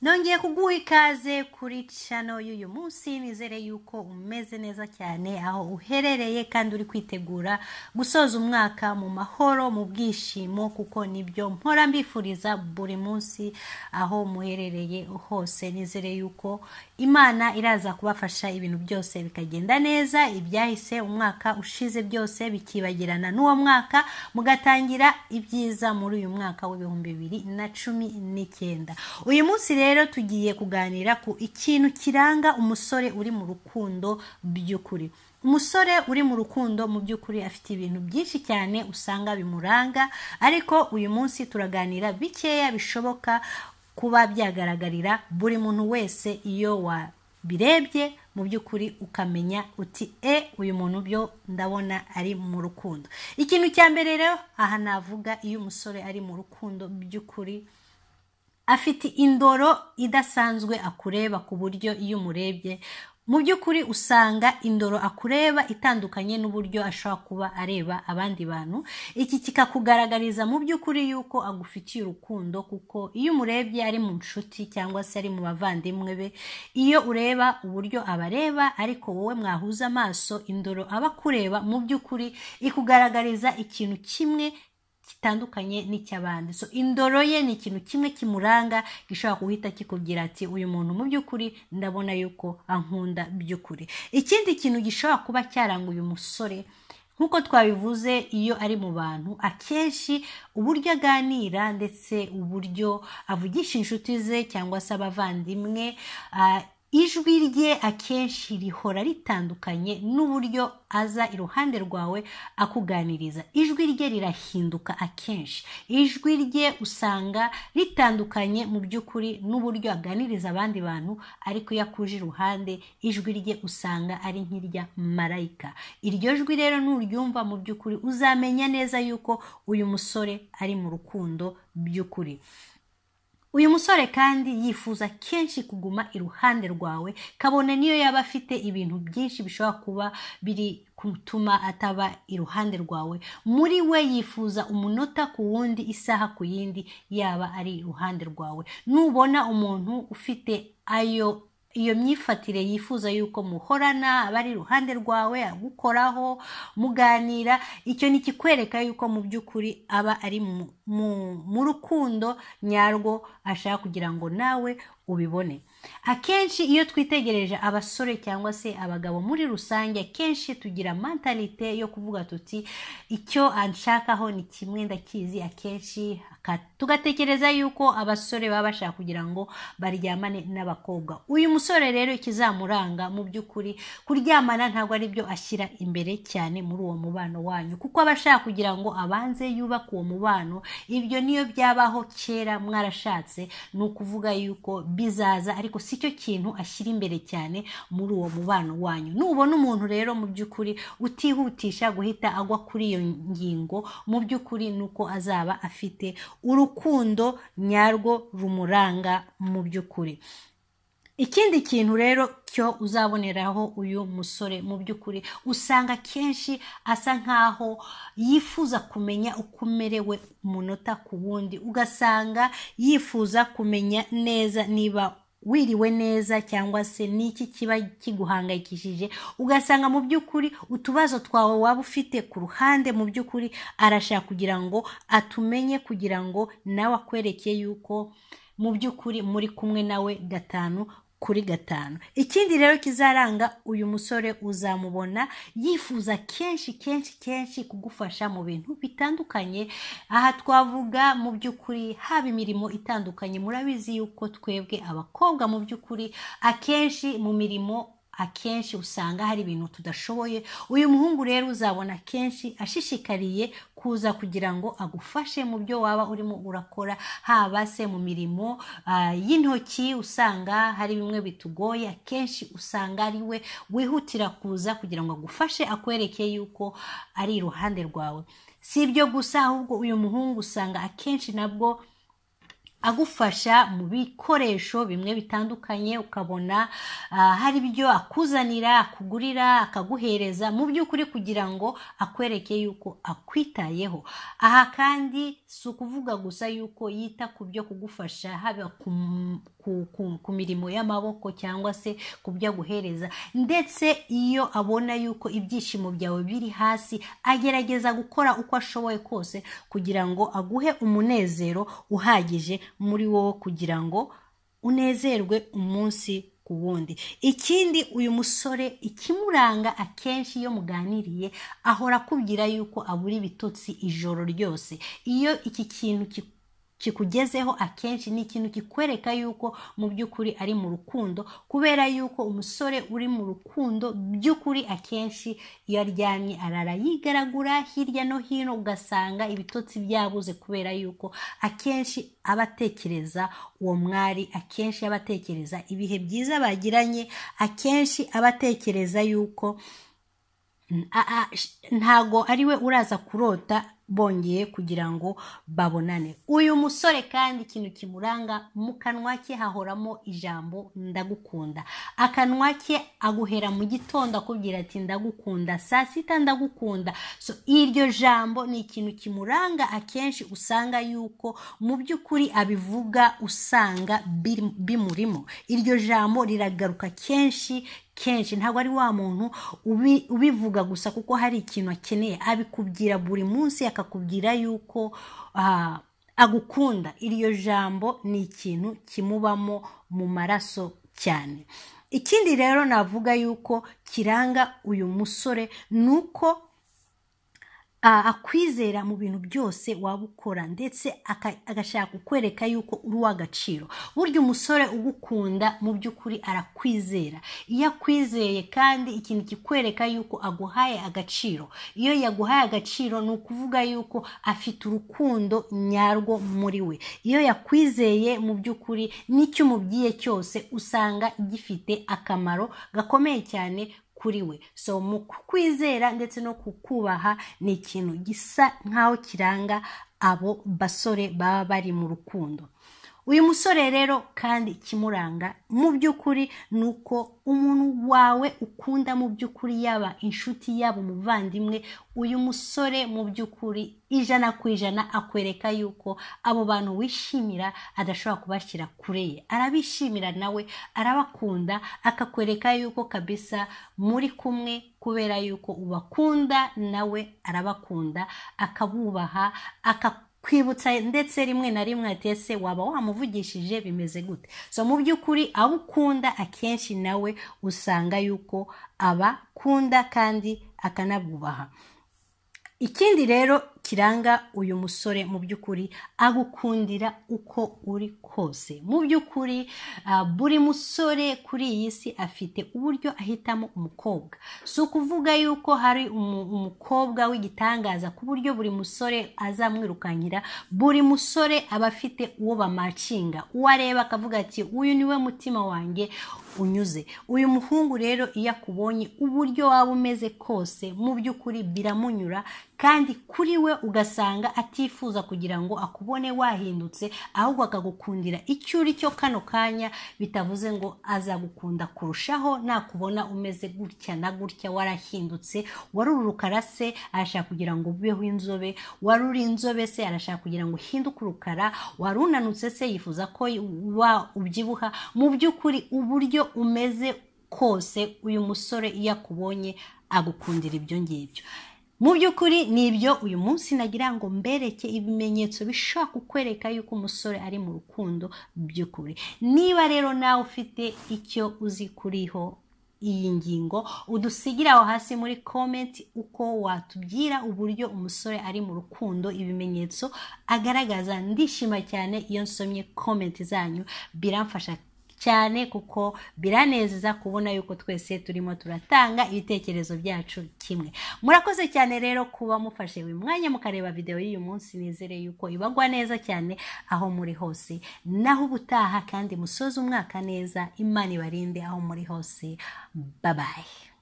nongeye kuguha ikaze kuri cano y'uyu munsi nizere yuko umeze neza cyane aho uherereye kandi uri kwitegura gusoza umwaka mu mahoro mu bwishimo kuko nibyo mpora mbifuriza buri munsi aho muherereye hose nizere yuko imana iraza kubafasha ibintu byose bikagenda neza ibyahise umwaka ushize byose bikibagirana n'uwo mwaka mugatangira ibyiza muri uyu mwaka w'ibihumbi bibiri na cumi n'icyenda uyu munsi rero tugiye kuganira ku ikintu kiranga umusore uri mu rukundo by'ukuri umusore uri mu rukundo mu by'ukuri afite ibintu byinshi cyane usanga bimuranga ariko uyu munsi turaganira bikeya bishoboka kuba byagaragarira buri muntu wese iyo wabirebye mu by'ukuri ukamenya uti e uyu muntu byo ndabona ari mu rukundo ikintu cya mbere rero aha navuga iyo umusore ari mu rukundo by'ukuri afite indoro idasanzwe akureba ku buryo iyo umurebye mu by'ukuri usanga indoro akureba itandukanye n'uburyo ashobora kuba areba abandi bantu iki kikakugaragariza mu by'ukuri yuko agufitiye urukundo kuko iyo umurebye ari mu nshuti cyangwa se ari mu bavandimwe be iyo ureba uburyo abareba ariko wowe mwahuza amaso indoro aba akureba mu by'ukuri ikugaragariza ikintu kimwe kitandukanye n'icy'abandi so indoro ye ni ikintu kimwe kimuranga gishobora guhita kikubwira ati uyu muntu mu by'ukuri ndabona yuko ankunda by'ukuri ikindi kintu gishobora kuba cyaranga uyu musore nk'uko twabivuze iyo ari mu bantu akenshi uburyo aganira ndetse uburyo avugisha inshuti ze cyangwa se abavandimwe ijwi rye akenshi rihora ritandukanye n'uburyo aza iruhande rwawe akuganiriza ijwi rye rirahinduka akenshi ijwi rye usanga ritandukanye mu by'ukuri n'uburyo aganiriza abandi bantu ariko iyo akuje iruhande ijwi rye usanga ari nk'irya marayika iryo jwi rero nuryumva mu by'ukuri uzamenya neza yuko uyu musore ari mu rukundo by'ukuri uyu musore kandi yifuza kenshi kuguma iruhande rwawe kabone niyo yaba afite ibintu byinshi bishobora kuba biri gutuma ataba iruhande rwawe muri we yifuza umunota ku wundi isaha ku yindi yaba ari iruhande rwawe nubona umuntu ufite ayo iyo myifatire yifuza yuko muhorana aba ari iruhande rwawe agukoraho muganira icyo ni ikikwereka yuko mu by'ukuri aba ari mu rukundo nyarwo ashaka kugira ngo nawe ubibone akenshi iyo twitegereje abasore cyangwa se abagabo muri rusange akenshi tugira mentalite yo kuvuga tuti icyo anshakaho ni kimwe ndakizi akenshi tugatekereza yuko abasore baba bashaka kugira ngo baryamane n'abakobwa uyu musore rero ikizamuranga mu by'ukuri kuryamana ntabwo ari byo ashyira imbere cyane muri uwo mubano wanyu kuko aba ashaka kugira ngo abanze yubake uwo mubano ibyo niyo byabaho kera mwarashatse ni ukuvuga yuko bizaza ariko si cyo kintu ashyira imbere cyane muri uwo mubano wanyu nubona umuntu rero mu by'ukuri utihutisha guhita agwa kuri iyo ngingo mu by'ukuri ni uko azaba afite urukundo nyarwo rumuranga mu by'ukuri ikindi kintu rero cyo uzaboneraho uyu musore mu by'ukuri usanga kenshi asa nk'aho yifuza kumenya uko umerewe umunota ku wundi ugasanga yifuza kumenya neza niba wiriwe neza cyangwa se n'iki kiba kiguhangayikishije ugasanga mu by'ukuri utubazo twawe waba ufite ku ruhande mu by'ukuri arashaka kugira ngo atumenye kugira ngo nawe akwereke yuko mu by'ukuri muri kumwe nawe gatanu kuri gatanu ikindi rero kizaranga uyu musore uzamubona yifuza kenshi kenshi kenshi kugufasha mu bintu bitandukanye aha twavuga mu by'ukuri haba imirimo itandukanye murabizi yuko twebwe abakobwa mu by'ukuri akenshi mu mirimo akenshi usanga hari ibintu tudashoboye uyu muhungu rero uzabona akenshi ashishikariye kuza kugira ngo agufashe mu byo waba urimo urakora haba se mu mirimo y'intoki usanga hari bimwe bitugoye akenshi usanga ari we wihutira kuza kugira ngo agufashe akwereke yuko ari iruhande rwawe si ibyo gusa ahubwo uyu muhungu usanga akenshi nabwo agufasha mu bikoresho bimwe bitandukanye ukabona ah, hari ibyo akuzanira akugurira akaguhereza mu by'ukuri kugira ngo akwereke yuko akwitayeho aha kandi si ukuvuga gusa yuko yita ku byo kugufasha haba ku, ku, ku, ku mirimo y'amaboko cyangwa se ku byo aguhereza ndetse iyo abona yuko ibyishimo byawe biri hasi agerageza gukora uko ashoboye kose kugira ngo aguhe umunezero uhagije muri wowe kugira ngo unezerwe umunsi ku wundi ikindi uyu musore ikimuranga akenshi iyo muganiriye ahora akubwira yuko abura ibitotsi ijoro ryose iyo iki kintu ki- kikugezeho akenshi ni ikintu kikwereka yuko mu by'ukuri ari mu rukundo kubera yuko umusore uri mu rukundo by'ukuri akenshi iyo aryamye arara yigaragura hirya no hino ugasanga ibitotsi byabuze kubera yuko akenshi aba atekereza uwo mwari akenshi aba atekereza ibihe byiza bagiranye akenshi aba atekereza yuko a- a- sh- ntago ariwe uraza kurota bongeye kugira ngo babonane uyu musore kandi ikintu kimuranga mu kanwa ke hahoramo ijambo ndagukunda akanwa ke aguhera mu gitondo akubwira ati ndagukunda saa sita ndagukunda so iryo jambo ni ikintu kimuranga akenshi usanga yuko mu by'ukuri abivuga usanga biri- bimurimo iryo jambo riragaruka kenshi kenshi ntabwo ari wa muntu ubi- ubivuga gusa kuko hari ikintu akeneye abikubwira buri munsi akakubwira yuko ah, agukunda iryo jambo ni ikintu kimubamo mu maraso cyane ikindi rero navuga yuko kiranga uyu musore ni uko a- akwizera mu bintu byose waba ukora ndetse aka- agashaka kukwereka yuko uri uw'agaciro burya umusore ugukunda mu by'ukuri arakwizera iyo akwizeye kandi ikintu kikwereka yuko aguhaye agaciro iyo yaguhaye agaciro ni ukuvuga yuko afite urukundo nyarwo muri we iyo yakwizeye mu by'ukuri n'icyo umubwiye cyose usanga gifite akamaro gakomeye cyane kuri we so mu kukwizera ndetse no kukubaha ni ikintu gisa nk'aho kiranga abo basore baba bari mu rukundo uyu musore rero kandi ikimuranga mu by'ukuri ni uko umuntu wawe ukunda mu by'ukuri yaba inshuti yaba umuvandimwe uyu musore mu by'ukuri ijana ku ijana akwereka yuko abo bantu wishimira adashobora kubashyira kure ye arabishimira nawe arabakunda akakwereka yuko kabisa muri kumwe kubera yuko ubakunda nawe arabakunda akabubaha aka kwibutsa ndetse rimwe na rimwe ati ese waba wamuvugishije bimeze gute so mu by'ukuri abo ukunda akenshi nawe usanga yuko abakunda kandi akanabubaha ikindi rero kiranga uyu musore mu by'ukuri agukundira uko uri kose mu by'ukuri ah, buri musore kuri iyi si afite uburyo ahitamo umukobwa si ukuvuga yuko hari umu- umukobwa w'igitangaza ku buryo buri musore azamwirukankira buri musore aba afite uwo bamacinga uwo areba akavuga ati uyu niwe mutima wanjye unyuze uyu muhungu rero iyo akubonye uburyo waba umeze kose mu by'ukuri biramunyura kandi kuri we ugasanga atifuza kugira ngo akubone wahindutse ahubwo akagukundira icyo uri cyo kano kanya bitavuze ngo azagukunda kurushaho nakubona umeze gutya na gutya warahindutse wari urukara se arashaka kugira ngo ubeho inzobe wari uri inzobe se arashaka kugira ngo uhinduke urukara wari unanutse se yifuza ko wa ubyibuha mu by'ukuri uburyo umeze kose uyu musore iyo akubonye agukundira ibyo ngibyo mu by'ukuri ni ibyo uyu munsi nagira ngo mbereke ibimenyetso bishobora kukwereka yuko umusore ari mu rukundo by'ukuri niba rero nawe ufite icyo uzi kuriho iyi ngingo udusigire aho hasi muri komenti uko watubwira uburyo umusore ari mu rukundo ibimenyetso agaragaza ndishima cyane iyo nsomye komenti zanyu biramfasha cyane kuko biranezeza kubona yuko twese turimo turatanga ibitekerezo byacu kimwe murakoze cyane rero kuba mufashe uyu mwanya mukareba videwo y'uyu munsi nizere yuko ibagwa neza cyane aho muri hose naho ubutaha kandi musoze umwaka neza imana ibarinde aho muri hose babaye